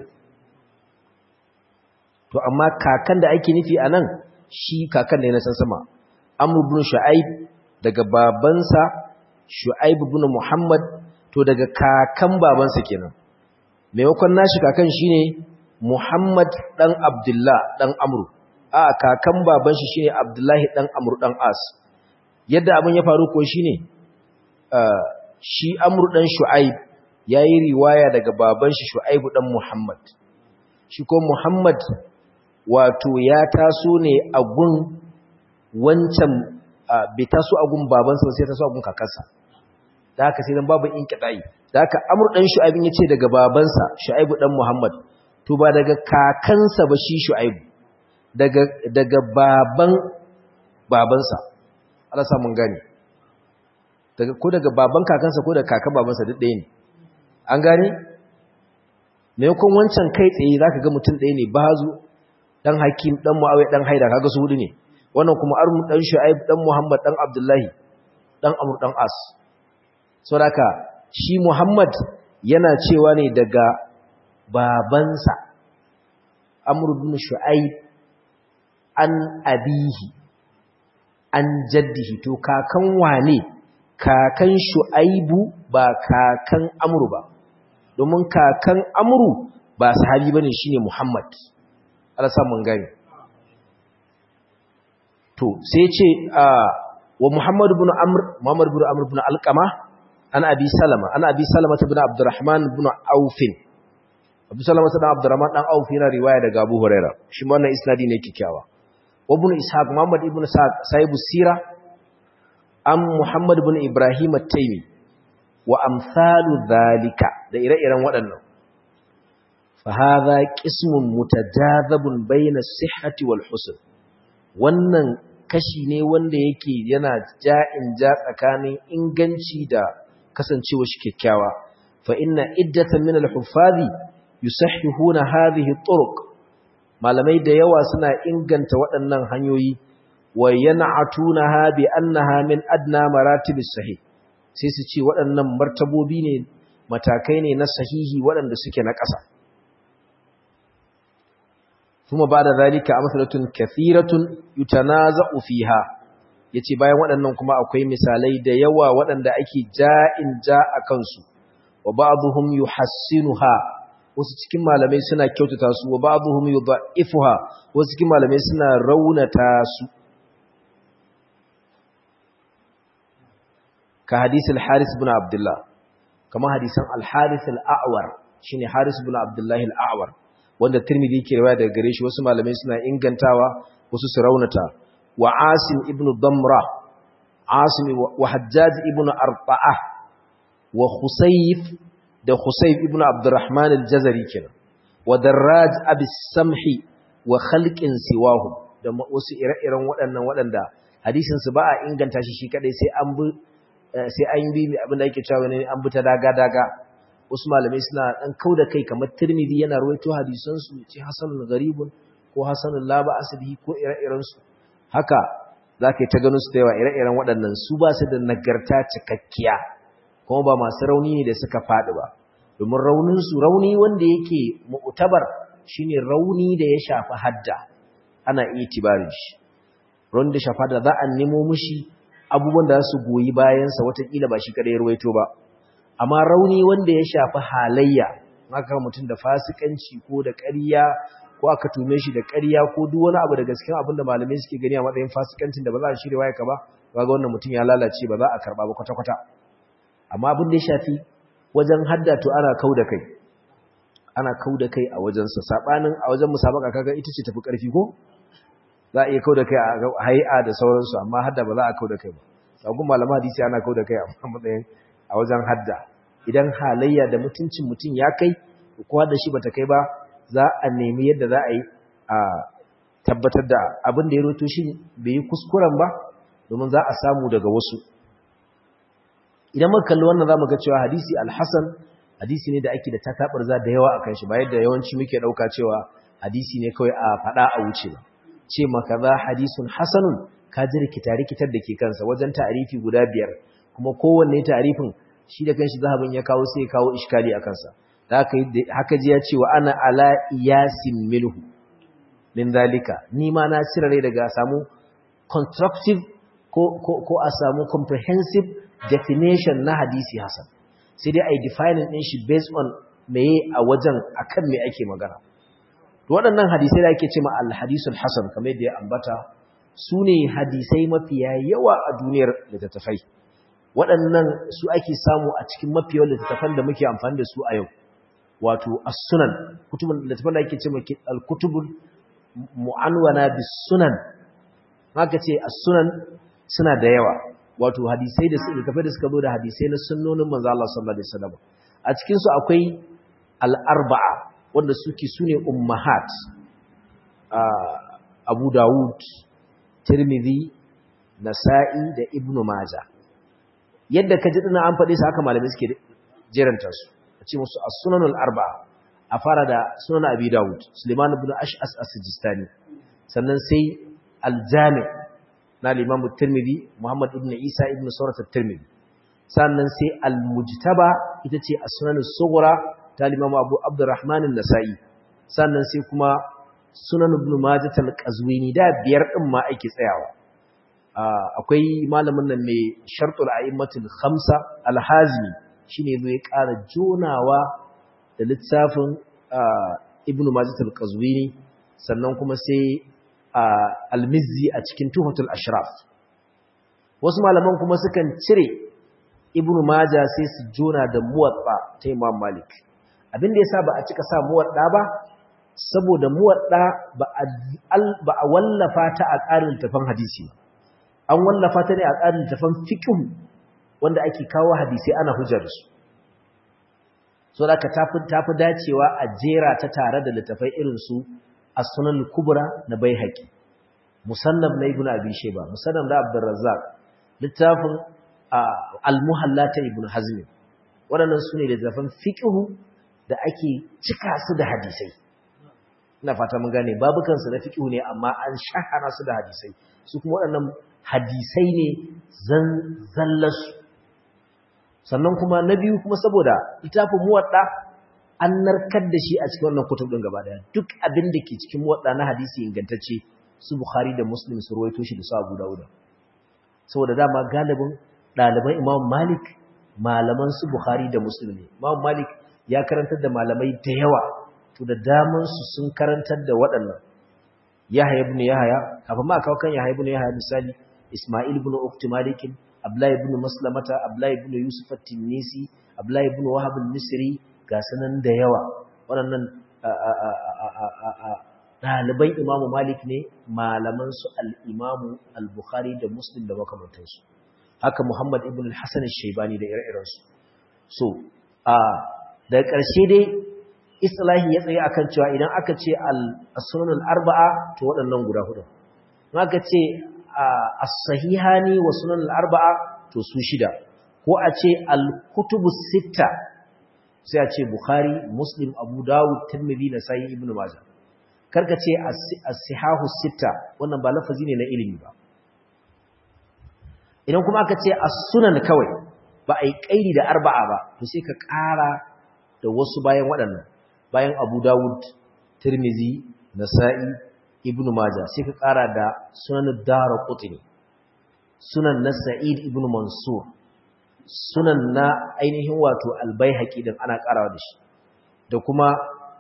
to amma kakan da ake nufi anan shi kakan ne na san sama amr ibn shu'aib daga babansa Shu'aib ibn Muhammad to daga kakan babansa kenan maimakon nashi kakan shine Muhammad dan Abdullah dan Amr a kakan baban shi shine Abdullahi dan Amr dan As yadda abin ya faru ko shine shi Amr dan Shu'aib yayi riwaya daga baban shi Shu'aib dan Muhammad shi ko Muhammad wato ya taso ne a gun wancan bai taso a gun babansa sai taso a gun kakarsa da haka sai dan babu inqidai da haka amr dan shu'aib yace daga babansa shu'aib dan muhammad to ba daga kakansa ba shi shu'aib daga daga baban babansa Allah sa mun gane daga ko daga baban kakansa ko daga kakan babansa duk ɗaya ne an gane maimakon wancan kai tsaye zaka ga mutum ɗaya ne bazu dan hakim dan muawiya dan haida kaga su hudu ne wannan kuma armu dan shu'aib dan muhammad dan abdullahi dan amr dan as saboda shi muhammad yana cewa ne daga babansa amr ibn shu'aib an abihi an jaddihi to kakan wane kakan shu'aibu ba kakan amru ba domin kakan amru ba sahabi bane shine muhammad Allah sa mun gani to sai ce wa Muhammad ibn Amr Muhammad ibn Amr ibn Alqama an Abi Salama an Abi Salama ibn Abdurrahman ibn Auf Abu Salama ibn Abdurrahman dan Auf yana riwaya daga Abu Huraira shi ma wannan isnadi ne kikkiawa wa ibn Ishaq Muhammad ibn Sa'd sahibu sira am Muhammad ibn Ibrahim at-Taymi wa amsalu dhalika da ire-iren waɗannan fa hadha qismun mutajazabun bayna as-sihhati wal husn wannan kashi ne wanda yake yana ja'in ja tsakanin inganci da kasancewa shi kyakkyawa fa inna iddatan min al-huffazi yusahhihuna hadhihi turuq malamai da yawa suna inganta waɗannan hanyoyi wa yan'atunaha bi annaha min adna maratibis sahih sai su ce waɗannan martabobi ne matakai ne na sahihi waɗanda suke na ƙasa ثم بعد ذلك أمثلة كثيرة يتنازع فيها yace bayan waɗannan kuma akwai misalai da yawa waɗanda ake ja'in ja a kansu wa ba'dhum yuhassinuha wasu cikin malamai suna kyautata su wa ba'dhum yudha'ifuha wasu cikin malamai suna raunata su ka hadisi al-Haris ibn Abdullah kamar hadisan al-Haris al-A'war shine Haris ibn Abdullah al-A'war wanda Tirmidhi ke riwaya daga gare shi wasu malamai suna ingantawa wasu su raunata wa Asim ibn Damra Asim wa Hajjaj ibn Arba'a wa Khusayf da Khusayf ibn Abdurrahman al-Jazari kenan wa Darraj abi Samhi wa khalqin siwahu da wasu ire-iren waɗannan waɗanda hadisin su ba a inganta shi shi kadai sai an bi sai an bi abin da yake cewa ne an bi ta daga daga wasu malamai suna dan kauda kai kamar Tirmidhi yana ruwaito hadisan su ce hasanul gharibun ko hasanul la ba asbihi ko ire-iren su haka zaka yi ta ganin su da yawa ire-iren waɗannan su ba su da nagarta cikakkiya kuma ba masu rauni ne da suka faɗi ba domin raunin su rauni wanda yake mu'tabar shine rauni da ya shafi hadda ana itibarin shi rauni da shafa da za a nemo mishi abubuwan da su goyi bayansa watakila ba shi kada ya ruwaito ba amma rauni wanda ya shafi halayya maka mutum da fasikanci ko da ƙarya ko aka tume shi da ƙarya ko duk wani abu da gaskiya abin da malamai suke gani a matsayin fasikancin da ba za a shirya waya ka ba kaga wannan mutum ya lalace ba za a karba ba kwata-kwata amma abin da ya shafi wajen hadda to ana kau da kai ana kau da kai a wajensa sabanin a wajen musabaka kaga ita ce tafi ƙarfi ko za a iya kau da kai a hai'a da sauransu amma hadda ba za a kau da kai ba sagun malama hadisi ana kau da kai a matsayin a wajen hadda idan halayya da mutuncin mutum ya kai kowa da shi bata kai ba za a nemi yadda za a yi a tabbatar da abin da ya roto shi bai yi kuskuren ba domin za a samu daga wasu idan muka kalli wannan zamu ga cewa hadisi al-hasan hadisi ne da ake da tatabar za da yawa akan shi ba yadda yawanci muke dauka cewa hadisi ne kawai a fada a wuce ba ce maka za hadisun hasanun ka ji rikita-rikitar da ke kansa wajen ta'arifi guda biyar kuma kowanne ta'arifin shi da kanshi zahabin ya kawo sai ya kawo iskali a kansa haka ji ya ce wa ana ala iyasin milhu min zalika ni ma na rai daga samu constructive ko, ko, ko a samu comprehensive definition na hadisi hasan sai dai a yi defining ɗin shi based on meye a wajen akan me ake magana waɗannan hadisai da ake ce ma alhadisul hasan kamar yadda ya ambata su ne hadisai mafiya yawa a duniyar littattafai waɗannan su ake samu a cikin mafiya littattafan da muke amfani da su a yau wato as-sunan kutubun littattafan da ake ce ma al-kutubul mu'anwana bis sunan haka ce as-sunan suna da yawa wato hadisai da littattafai da suka zo da hadisai na sunnonin manzo Allah sallallahu alaihi wasallam a cikin su akwai al-arba'a wanda suke su ne ummahat abu dawud tirmidhi nasa'i da ibnu maja yadda ka ji dina an faɗi su haka malamai suke jeranta su a ce musu as-sunanul arba'a a fara da sunan abi dawud suleiman ibn ash'as as-sijistani sannan sai al-jami na al-imam tirmidhi muhammad ibn isa ibn surat at-tirmidhi sannan sai al-mujtaba ita ce as-sunanus sughra ta limamu abu abdurrahman nasa'i sannan sai kuma sunan ibn majah al-qazwini da biyar din ma ake tsayawa akwai malamin nan mai shartul a'immatul khamsa al-hazmi shine zo ya ƙara jonawa da littafin ibn majah al-qazwini sannan kuma sai al-mizzi a cikin tuhatul ashraf wasu malaman kuma sukan cire ibn majah sai su jona da muwatta ta imam malik abin da yasa ba a cika sa muwadda ba saboda muwadda ba a wallafa ta a tsarin tafan hadisi an wallafa ta ne a tsarin tafan fiqh wanda ake kawo hadisi ana hujjar su so da ka tafi tafi dacewa a jera ta tare da littafai irin su as-sunan kubra na baihaqi musannaf na ibnu abi shayba musannaf da abdurrazzaq littafin al-muhalla ta ibnu hazm waɗannan su ne littafan fiqh da ake cika su da hadisai ina fata mun gane babukansu na fiqh ne amma an shahara su da hadisai su kuma waɗannan hadisai ne zan zallasu sannan kuma na biyu kuma saboda littafin muwadda an narkar da shi a cikin wannan kutub din gaba daya duk abin da ke cikin muwadda na hadisi ingantacce su bukhari da muslim su ruwaito shi da su abu dawuda saboda dama galibin ɗaliban imam malik malaman su bukhari da muslim ne imam malik ya karantar da malamai da yawa to da daman su sun karantar da waɗannan yahya ibn yahya kafin ma kawo kan yahya ibn yahya misali isma'il ibn ukti malik Abdullahi ibn Maslamata Abdullahi ibn Yusuf at-Tinisi Abdullahi ibn Wahab al-Misri ga sanan da yawa waɗannan ɗaliban Imam Malik ne malaman su al-Imam al-Bukhari da Muslim da makamantansu haka Muhammad ibn al-Hasan al-Shaybani da ire-irensu so a daga ƙarshe dai islahi ya tsaye akan cewa idan aka ce al-sunan al-arba'a to waɗannan guda hudu in aka ce as-sahihani wa sunan al-arba'a to su shida ko a ce al-kutubu sitta sai a ce bukhari muslim abu dawud tirmidhi nasai ibnu majah karka ce as-sihahu sitta wannan ba lafazi ne na ilimi ba idan kuma aka ce as-sunan kawai ba a yi kaidi da arba'a ba to sai ka ƙara da wasu bayan waɗannan bayan abu dawud tirmizi nasa'i ibnu maja sai ka ƙara da sunan dara qutni sunan na sa'id ibnu mansur sunan na ainihin wato albayhaqi din ana ƙarawa da shi da kuma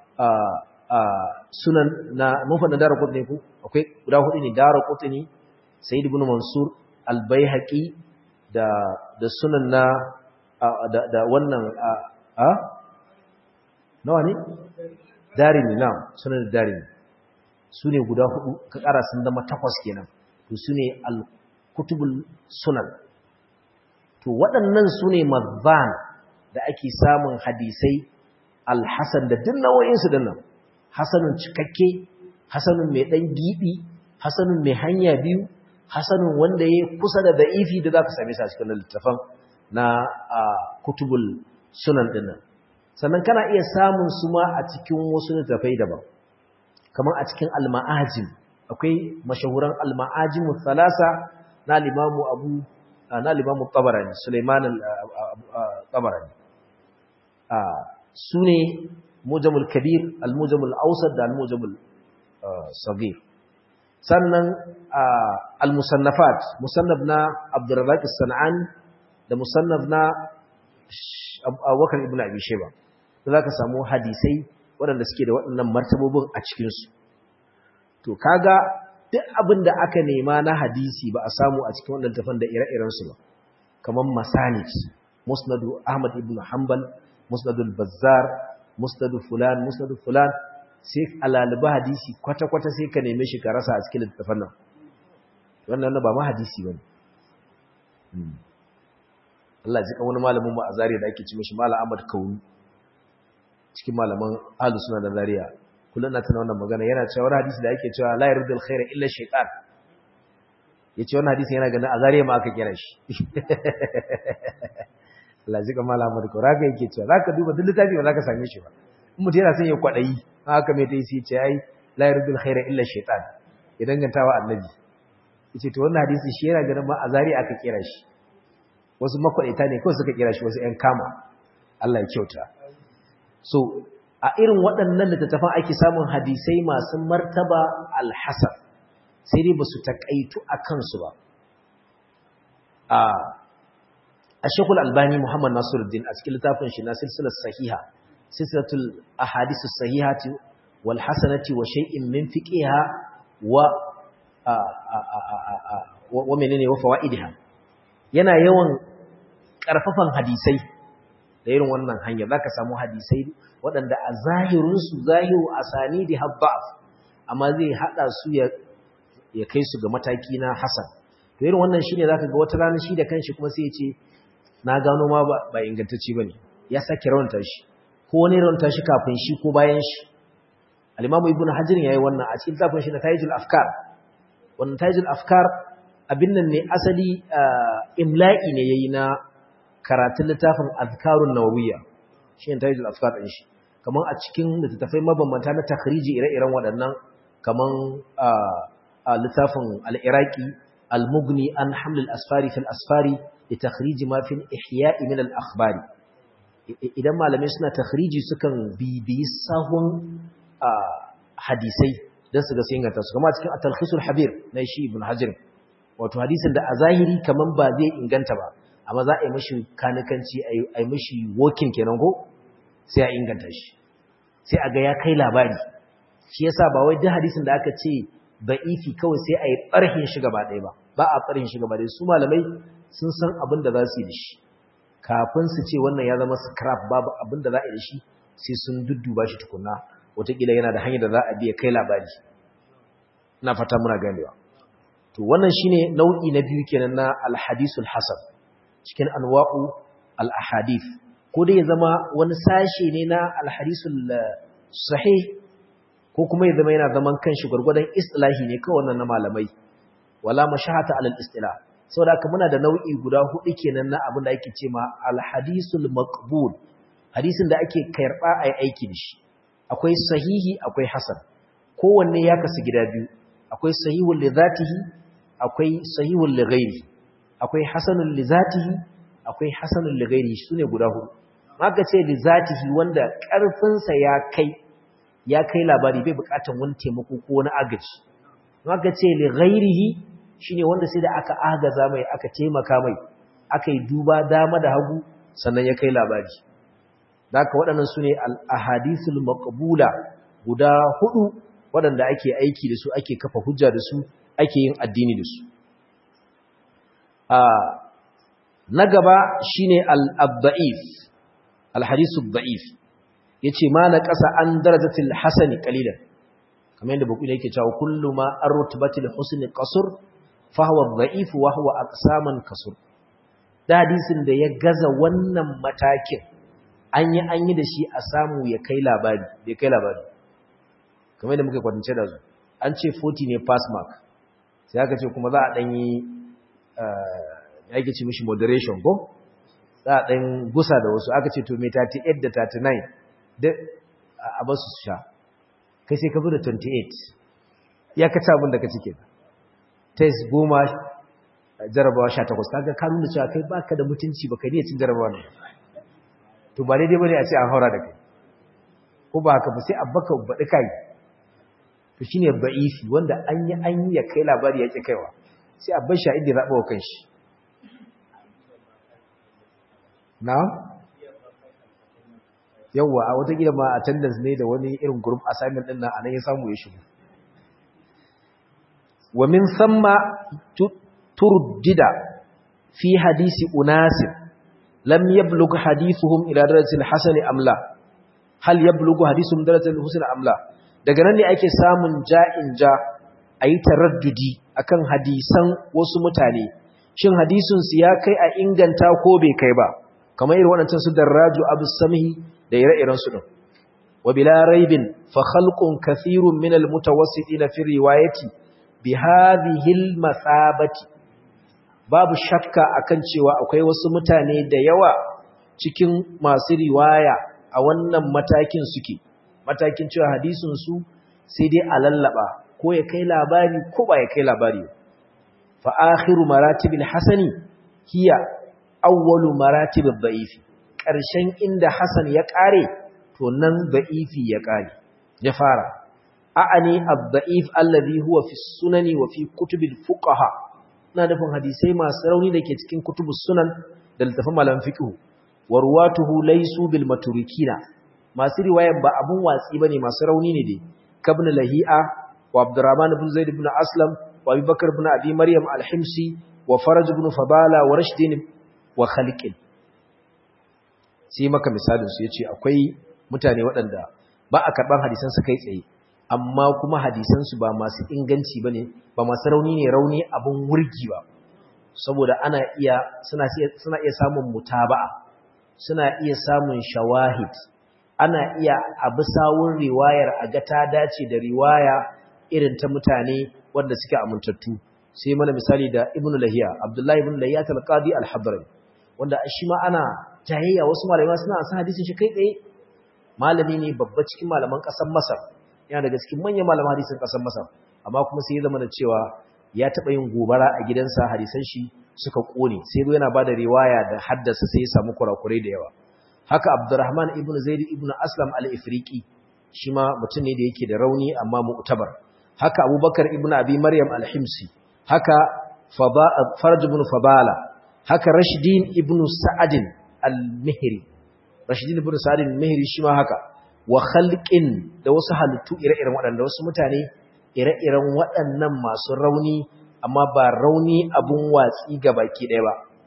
sunan na mufan da dara qutni ku akwai guda hudu ne dara qutni sa'id ibnu mansur albayhaqi da da sunan na da wannan a nawa ne darimi na sunan darimi su ne guda hudu ka kara sun zama takwas kenan to su ne al-kutubul sunan to waɗannan su ne mazban da ake samun hadisai al-hasan da duk nau'insu dinnan hasanun cikakke hasanun mai ɗan giɓi hasanun mai hanya biyu hasanun wanda ya kusa da da'ifi da za ka same sa cikin littafan na kutubul sunan dinnan sannan kana iya samun su ma a cikin wasu littafai daban kamar a cikin al-ma'ajim akwai mashahuran al-ma'ajim thalasa na limamu abu na limamu tabarani Sulaiman al-tabarani su ne mujamul kabir al-mujamul awsat da al-mujamul sagir sannan al-musannafat musannaf na Abdurrazzaq as-San'ani da musannaf na Abubakar ibn Abi Shayba za ka samu hadisai waɗanda suke da waɗannan martabobin a cikinsu. To, kaga duk abin da aka nema na hadisi ba a samu a cikin waɗanda tafan da ire-irensu ba, kamar Masanit, Musnadu Ahmad ibn Hanbal, Musnadu Bazzar, Musnadu Fulan, Musnadu Fulan, sai alaliba hadisi kwata-kwata sai ka neme shi ka rasa a cikin littattafan nan. Wannan ba ma hadisi ba ne. Allah ji kan wani malamin mu a zariya da ake ci mashi Malam Ahmad Kauni. cikin malaman ahlus sunna da zariya kullun na tana wannan magana yana cewa wani hadisi da yake cewa la yurdul khaira illa shaytan yace wannan hadisi yana ganin a zariya ma aka kira shi Allah ji kamar Ahmad ko raka yake cewa zaka duba duk littafi ba zaka same shi ba in mutum yana son ya kwadayi haka mai dai sai ce ai la yurdul khaira illa shaytan ya dangantawa annabi yace to wannan hadisi shi yana ganin ma a zariya aka kira shi wasu makwadaita ne kawai suka kira shi wasu ƴan kama Allah ya kyauta so a irin waɗannan littattafan ake samun hadisai masu martaba alhassan sai dai ba su taƙaitu a kansu ba a shekul albani muhammad nasiruddin a cikin littafin shi na silsilar sahiha silsilatul ahadisus sahihati wal hasanati wa shay'in min fiqiha wa wa menene wa fawaidiha yana yawan karfafan hadisai da irin wannan hanya zaka samu hadisai waɗanda a zahirinsu zahiru asani da habba'af amma zai hada su ya ya kai su ga mataki na hasan to irin wannan shine zaka ga wata rana shi da kanshi kuma sai ya ce na gano ma ba, ba ingantacce bane ya sake rawanta shi ko wani rawanta shi kafin shi ko bayan shi al-Imam Ibn Hajar yayi wannan a cikin tafin shi na Tajul Afkar wannan Tajul Afkar abin nan ne asali imla'i ne yayi na karatun littafin Azkarun Nawawiyya shi ne Tajul Afkar din shi kaman a cikin littattafai mabambanta na takhriji ire-iren waɗannan kaman a littafin al-Iraqi al-Mughni an haml al-asfari fil asfari li takhrij ma fil ihya'i min al-akhbari idan malamai suna takhriji sukan bibiyi sahun hadisai don su ga sai inganta su kama cikin atalkhisul habir na shi ibn hajar wato hadisin da a zahiri kaman ba zai inganta ba amma za a yi mashi kanikanci a yi mashi wokin kenan ko sai a inganta shi sai a ga ya kai labari shi yasa ba wai duk hadisin da aka ce ba'ifi kawai sai a yi ɓarhin shi gaba ɗaya ba ba a ɓarhin shi gaba ɗaya su malamai sun san abin da za su yi da shi kafin su ce wannan ya zama scrap babu abin da za a yi da shi sai sun dudduba shi tukuna wataƙila yana da hanyar da za a biya kai labari ina fata muna ganewa to wannan shine nau'i na biyu kenan na alhadisul hasan cikin anwa'u al-ahadith ko dai ya zama wani sashe ne na alhadisul sahih ko kuma ya zama yana zaman kanshi gurgurdan istilahi ne kawai wannan na malamai wala mashahata alal istilah saboda haka muna da nau'i guda hudu kenan na abin da ake cewa alhadisul maqbul hadisin da ake karba ai aiki da shi akwai sahihi akwai hasan kowanne ya kasu gida biyu akwai sahihul li zatihi akwai sahihul li ghairi akwai hasanul li zatihi akwai hasanul li ghairi sune guda hudu maka ce li zatihi wanda karfin sa ya kai ya kai labari bai bukatan wani taimako ko wani agaji maka ce li ghairihi shine wanda sai da aka agaza mai aka taimaka mai aka yi duba dama da hagu sannan ya kai labari Daka waɗannan su ne al'ahadisul maƙabula guda hudu waɗanda ake aiki da su ake kafa hujja da su ake yin addini da su. Na gaba shi ne al'abba'if, alhadisul ba'if, ya ce ma na ƙasa an darajatil hasani ƙalilan, kamar yadda bukuli yake cewa kullu ma an rutubatil husni ƙasur, fahawa ba'if wa hawa a saman kasur. Da hadisin da ya gaza wannan matakin, an yi an yi da shi a samu ya kai labari bai kai labari kamar da muka kwatance da su an ce 40 ne pass mark sai aka ce kuma za a ɗan yi ya ke ce mishi moderation ko za a ɗan gusa da wasu aka ce to mai 38 da 39 da a ba su sha kai sai ka bi da 28 ya kaci abin da ka cike test goma jarabawa 18 kaga ka nuna cewa kai baka da mutunci baka ne cin jarabawa ne to ba daidai bane a ce an haura da kai ko ba haka ba sai abbaka baɗi kai to shine ba'ifi wanda an yi an yi ya kai labari yake kaiwa sai abban sha inda zaɓa wa kanshi na yawwa a wata gida ma attendance ne da wani irin group assignment din nan anan ya samu ya shigo wa min thumma turdida fi hadisi unasir lam yablugh hadithuhum ila darajatil hasan am la hal yablugh hadithuhum darajatil husn am la daga nan ne ake samun ja'in ja ayi taraddudi akan hadisan wasu mutane shin hadisin su ya kai a inganta ko bai kai ba kamar irin waɗancan su darraju abu samhi da ire-iren su din wa bila raibin fa khalqun kathirun min al mutawassitin fi riwayati bi hadhihi al masabati babu shakka akan cewa akwai wasu mutane da yawa cikin masu riwaya a wannan matakin suke matakin cewa hadisin su sai dai a lallaba ko ya kai labari ko ba ya kai labari fa akhiru maratibil hasani hiya awwalu maratibil da'ifi karshen inda hasan ya kare to nan da'ifi ya kare ya fara a'ani ad-da'if alladhi huwa fi sunani wa fi kutubil fuqaha ina nufin hadisai masu rauni da ke cikin kutubus sunan da littafin malam fiqh wa ruwatuhu laysu bil maturikina masu riwayan ba abun watsi bane masu rauni ne dai kabn lahi'a wa abdurrahman ibn zaid ibn aslam wa abubakar ibn abi maryam al-himsi wa faraj ibn fabala wa rashdin wa khaliqin sai maka misalin su yace akwai mutane waɗanda ba a karban hadisan su kai tsaye amma kuma hadisan su ba masu inganci bane ba masu rauni ne rauni abun wurgi ba saboda ana iya suna suna iya samun mutaba'a suna iya samun shawahid ana iya abu sawun riwayar a ga ta dace da riwaya irin ta mutane wanda suke amintattu sai mana misali da ibn lahiya abdullahi ibn lahiya talqadi al-hadrami wanda shi ma ana jayayya wasu malamai suna san hadisin shi kai tsaye malami ne babba cikin malaman kasar masar yana daga cikin manyan malaman hadisin kasar masar amma kuma sai ya zama da cewa ya taba yin gobara a gidansa hadisan shi suka kone sai zo yana bada riwaya da haddasa sai ya samu kurakurai da yawa haka Abdurrahman ibn Zaid ibn Aslam al-Ifriqi shi ma mutum ne da yake da rauni amma mu'tabar haka Abubakar ibn Abi Maryam al-Himsi haka Farj ibn Fabala haka Rashdin ibn Sa'ad al-Mihri Rashdin ibn Sa'ad al-Mihri shi ma haka wa khalqin da wasu halittu ire-iren waɗanda wasu mutane ire-iren waɗannan masu rauni amma ba rauni abun watsi ga baki ɗaya ba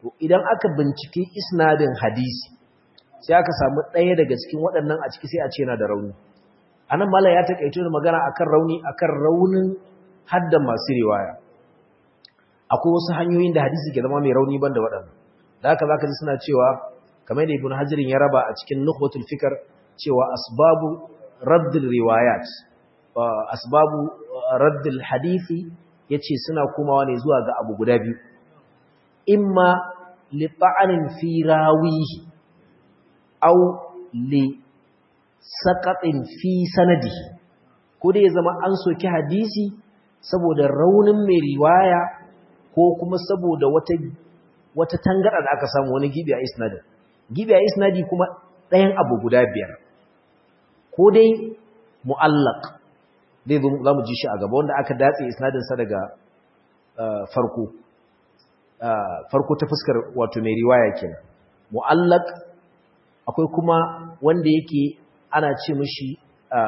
to idan aka bincike isnadin hadisi sai aka samu ɗaya daga cikin waɗannan a ciki sai a ce yana da rauni anan mala ya takaito da magana akan rauni akan raunin haddan masu riwaya akwai wasu hanyoyin da hadisi ke zama mai rauni banda waɗannan da haka zaka ji suna cewa kamar da ibn hajirin ya raba a cikin nukhbatul fikr cewa asbabu raddul riwayat asbabu raddul hadisi yace suna komawa ne zuwa ga abu guda biyu imma li ta'anin fi rawihi aw li saqatin fi sanadihi ko dai zama an soki hadisi saboda raunin mai riwaya ko kuma saboda wata wata tangara da aka samu wani gibi a isnadin gibi a isnadi kuma ɗayan abu guda biyar ko dai mu'allaq dai za mu ji shi a gaba wanda aka datse isnadinsa daga farko farko ta fuskar wato mai riwaya kenan mu'allaq akwai kuma wanda yake ana ce mishi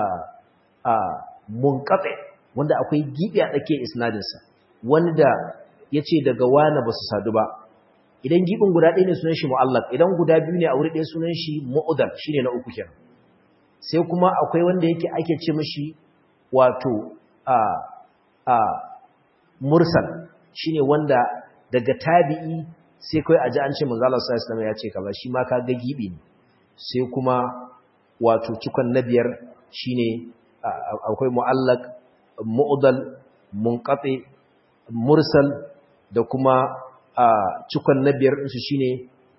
munqati wanda akwai gibi a tsakiyar isnadinsa wanda yace daga wani ba su sadu ba idan gibin guda ɗaya ne sunan shi mu'allaq idan guda biyu ne a wuri ɗaya sunan shi mu'udal shine na uku kenan sai kuma akwai wanda yake ake ce mishi wato a a mursal shine wanda daga tabi'i sai kai aji an ce manzo Allah sallallahu alaihi wasallam ya ce kaza shi ma kaga gibi ne sai kuma wato cikon na biyar shine akwai mu'allaq mu'dal munqati mursal da kuma cikon na biyar ɗinsu shine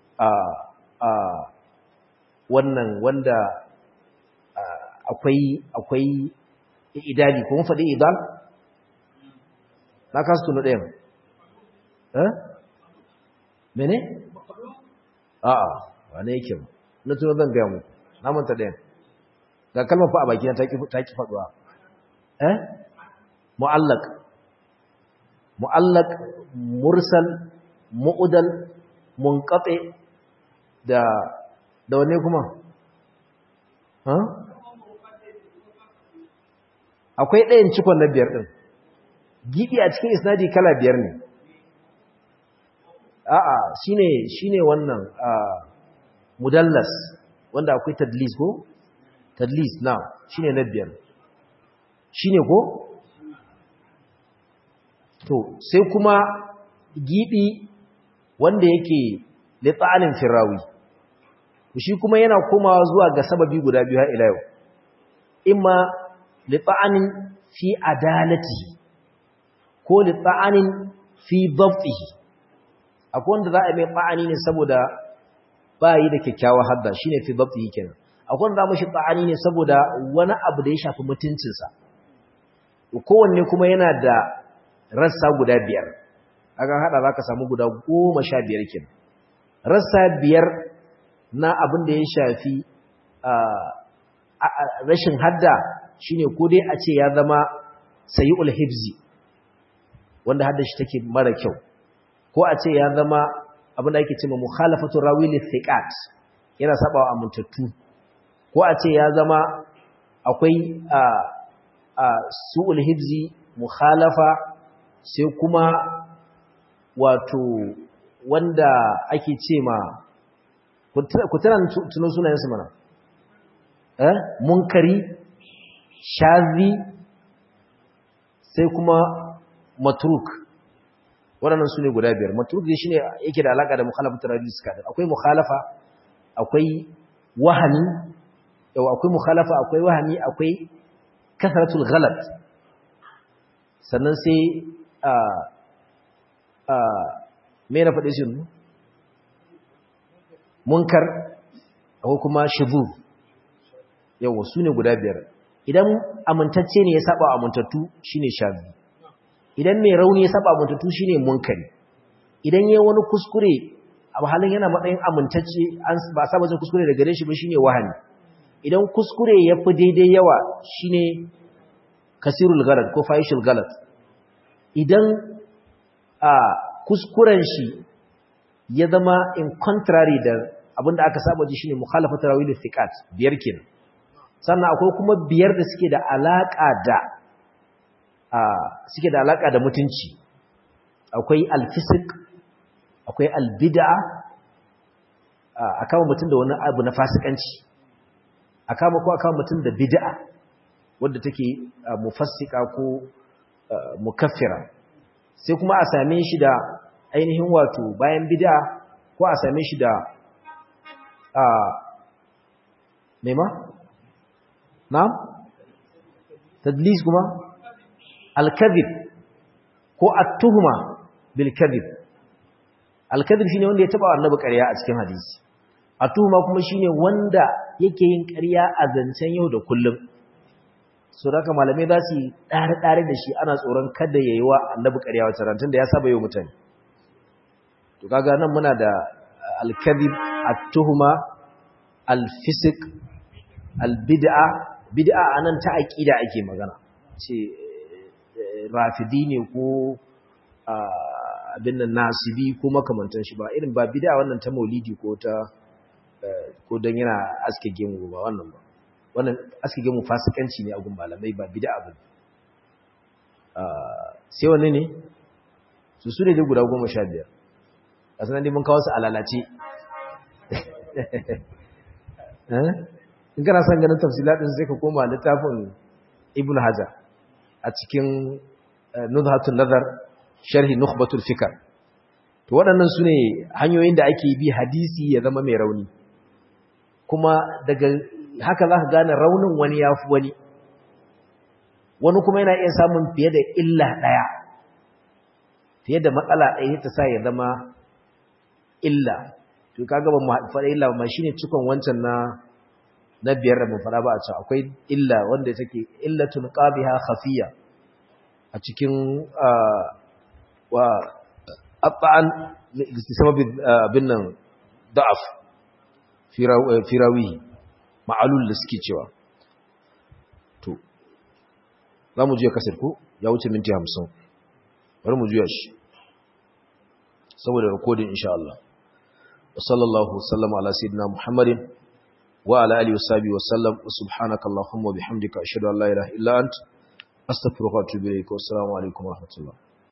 wannan wanda akwai akwai idali kuma faɗi idal na kasu tunu ɗayan eh mene a'a wane yake na tuno zan gaya muku na manta ɗayan ga kalmar fa a baki ta ki faɗuwa eh mu'allaq mu'allaq mursal mu'udal munqati da da wane kuma ha akwai ɗayan cikon na biyar ɗin gibi a cikin isnadi kala biyar ne a'a shine shine wannan mudallas wanda akwai tadlis ko tadlis na shine na biyar shine ko to sai kuma gibi wanda yake litsanin firawi shi kuma yana komawa zuwa ga sababi guda biyu har ila yau imma litsanin fi adalatihi ko litsanin fi dhabtihi akwai wanda za a mai ba'ani ne saboda bayi da kyakkyawar hadda shine fi dhabtihi kenan akwai wanda za mu shi ba'ani ne saboda wani abu da ya shafi mutuncinsa kowanne kuma yana da rassa guda biyar aka hada za ka samu guda goma sha biyar kin rassa biyar na abin da ya shafi rashin hadda shine ko dai a ce ya zama sayi'ul hibzi wanda hadda shi take mara kyau ko a ce ya zama abin da ake cewa mukhalafatu rawi lithiqat yana sabawa amintattu ko a ce ya zama akwai su'ul hibzi mukhalafa sai kuma wato wanda ake ce ma ku tana tunan sunayensu mana eh munkari shazi sai kuma matruk waɗannan su ne guda biyar matruk ne shine yake da alaƙa da mukhalafatul radis kadar akwai mukhalafa akwai wahani yau akwai mukhalafa akwai wahani akwai kasratul ghalat sannan sai a a me na faɗe shi munkar akwai kuma shubu yawa su ne guda biyar idan amintacce ne ya saba amintattu shine shazi idan mai rauni ya saba amintattu shine munkari idan yayi wani kuskure a halin yana matsayin amintacce an ba saba jin kuskure daga gare shi ba shine wahani idan kuskure ya fi daidai yawa shine kasirul galat ko fahishul galat idan a kuskuren shi ya zama in contrary da abinda aka saba ji shine mukhalafatu rawil thiqat biyar kenan sannan akwai kuma biyar da suke da alaka da a suke da alaka da mutunci akwai alfisq akwai albid'a a kama mutum da wani abu na fasikanci a kama ko a kama mutum da bid'a wadda take mufassika ko mukaffira sai kuma a same shi da ainihin wato bayan bid'a ko a same shi da a mema na tadlis kuma al-kadhib ko at-tuhma bil kadhib al-kadhib shine wanda ya taba annabi ƙarya a cikin hadisi at-tuhma kuma shine wanda yake yin ƙarya a zancen yau da kullum so da malamai za su yi ɗare-ɗare da shi ana tsoron kada ya yi wa annabi ƙarya wata rantun da ya saba yau mutane to kaga nan muna da al-kadhib at-tuhma al-fisq al-bid'a bid'a anan ta aqida ake magana ce rafidi ne ko abin nan nasibi ko makamantan shi ba irin ba bid'a wannan ta maulidi ko ta ko dan yana aske gemu ba wannan ba wannan aske gemu fasikanci ne a gun malamai ba bid'a ba sai wanne ne su su ne da guda goma sha biyar a sanar da mun kawo su alalace in kana son ganin tafsilatin sai ka koma littafin ibn hajar a cikin nuzhatun nazar sharhi nukhbatul fikr to waɗannan su ne hanyoyin da ake bi hadisi ya zama mai rauni kuma daga haka za ka gane raunin wani ya fi wani wani kuma yana iya samun fiye da illa ɗaya fiye da matsala ɗaya ta sa ya zama illa to kaga ba mu faɗa illa ba shine cikon wancan na na biyar da mu faɗa ba a can akwai illa wanda take illatun qabiha khafiya a cikin wa at'an sababi bin nan da'af firawi ma'alul da suke cewa to za mu juya kasar ko ya wuce minti hamsin bari mu juya shi saboda rikodin insha Allah wa sallallahu wasallama ala sayyidina muhammadin wa ala alihi wa sahbihi wa sallam wa subhanaka allahumma wa bihamdika ashhadu an la ilaha illa ant astaghfiruka wa atubu ilayk wa assalamu alaikum wa rahmatullah